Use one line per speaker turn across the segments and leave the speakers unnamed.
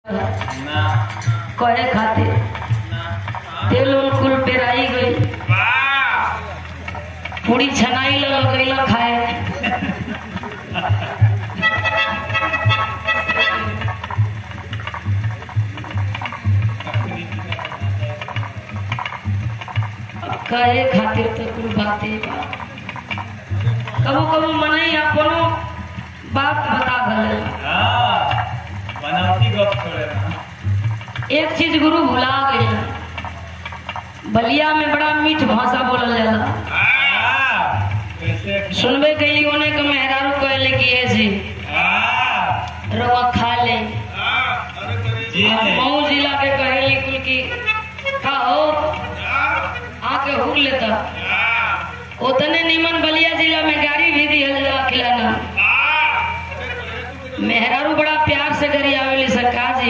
ना
कहे खातिर तेल उल कुल पेराई गई
वाह
पूरी छनाई ला गई खाए कहे खातिर तो कुल बातें बा कबो कबो मनई अपनो बात बता भले
हाँ बनावटी गप छोड़े ना
एक चीज गुरु भुला गई बलिया में बड़ा मीठ भाषा बोलल जाला
हाँ कैसे
सुनबे कैली ओने के मेहरारू कहले कि ये जी
हाँ
रवा खा ले
जी
और
ने
मऊ जिला के कहेली कुल की का हो आके हुर लेता उतने निमन बलिया जिला में गाड़ी भी दिहल जाला खिलाना मेहरारू बड़ा प्यार से करी आवेली सरकार जी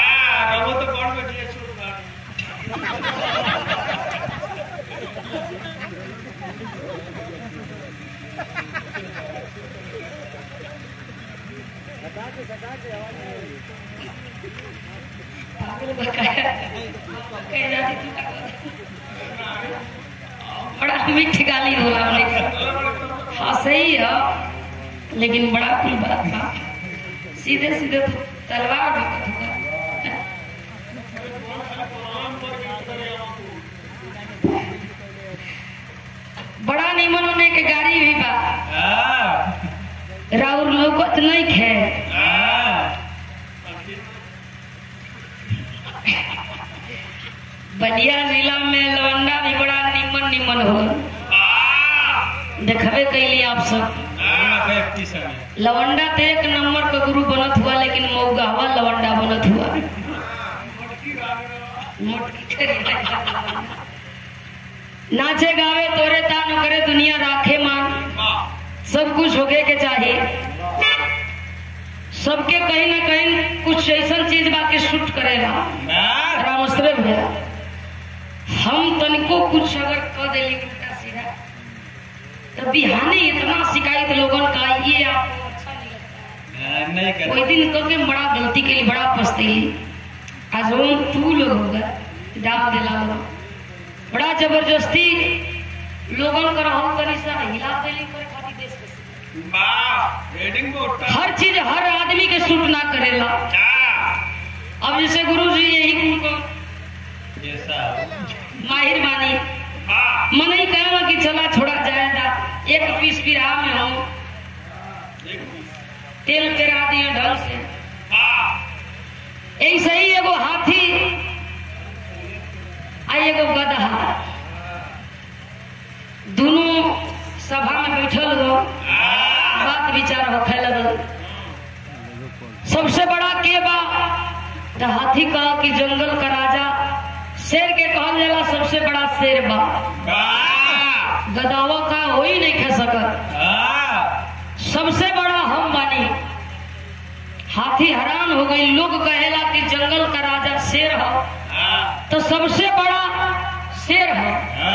बड़ा मीठ गाली होला उन्हें हाँ सही है लेकिन बड़ा कुल बात था सीधे सीधे तो तलवार भगत होगा बड़ा निमन होने के गाड़ी भी बा राउर लोगत नहीं खे बलिया जिला में लवंडा भी बड़ा निमन निमन हो देखबे कैली आप सब लवंडा तो एक नंबर का गुरु बनत हुआ लेकिन मऊगा हुआ लवंडा बनत हुआ मोटकी करी। नाचे गावे तोरे तान करे दुनिया राखे मान सब कुछ होके के चाहिए सबके कहीं ना कहीं कुछ ऐसा चीज बाकी शूट करेगा रामश्रे भैया हम तनिको कुछ अगर कह देली उल्टा सीधा तो बिहाने इतना शिकायत लोगन का ये आपको अच्छा नहीं लगता कोई दिन करके बड़ा गलती के लिए बड़ा पछतेली आज हम तू लोग होगा डाल दिला लोग बड़ा जबरदस्ती लोगन का रहल तनी सा हिला देली करे खातिर देश के हर चीज हर आदमी के सूट ना करेला अब जैसे गुरु जी यही कुल को माहिर मानी मन ही कहना कि चला छोड़ा जाएगा एक पीस बिरहा में हो तेल पेरा दिए ढंग से ऐसे ही एगो हाथी आ एगो गदहा दोनों सभा में बैठल हो बात विचार होखे लगल सबसे बड़ा के बा तो हाथी कहा कि जंगल का राजा शेर के कहल जाला सबसे बड़ा शेर बा गदावा का हो ही नहीं खा सकत सबसे बड़ा हम बानी हाथी हैरान हो गई लोग कहेला कि जंगल का राजा शेर हो तो सबसे बड़ा शेर हो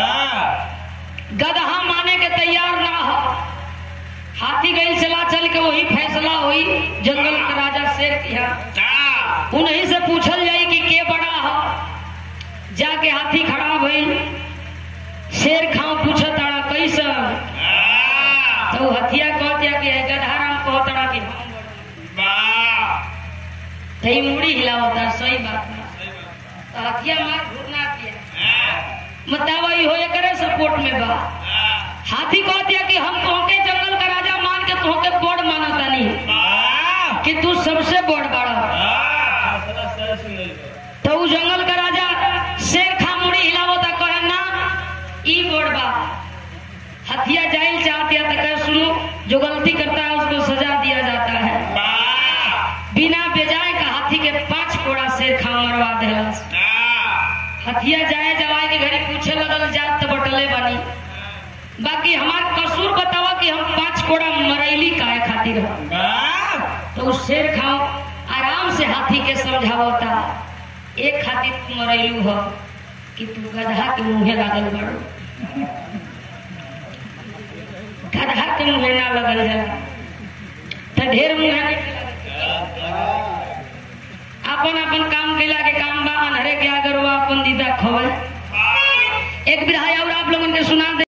गदहा माने के तैयार ना हो हाथी गई चला चल के वही फैसला हुई जंगल का राजा शेर किया उन्हीं से पूछल जाई कि के बड़ा हो जाके हाथी खड़ा भइल शेर खाओ पूछत ताड़ा कैसा तो हथिया कह दिया कि गधा राम कह ताड़ा कि हम बड़ा तई मुड़ी हिलावता सही बात ना तो हथिया मार घूरना किया बतावा ई होए करे सपोर्ट में बा हाथी कह दिया कि हम तोहके जंगल का राजा मान के तोहके बड़ मानता नहीं कि तू सबसे बड़ बड़ा तो उ जंगल का राजा शेर खा मुड़ी हिलावता कहे ना ई बड़ बा हथिया जाइल चाहती है तो कहे सुनो जो गलती करता है उसको सजा दिया जाता है बिना बेजाय का हाथी के पांच कोड़ा शेर खा मरवा देला हथिया जाए जवाए के घड़ी पूछे लगल जात तो बटले बनी बाकी हमार कसूर बतावा कि हम पांच कोड़ा मरैली काहे खातिर हो तो उस शेर खाओ आराम से हाथी के समझावता एक खातिर तू मरैलू हो कि तू गधा के मुंहे लागल बड़ो गधा के मुंहे ना लगल जाला तो ढेर मुंहे नहीं लगल। अपन अपन काम कैला के काम बा अनहरे के अगर वो अपन दीदा खोवे एक बिरहा और आप लोगन के सुना दे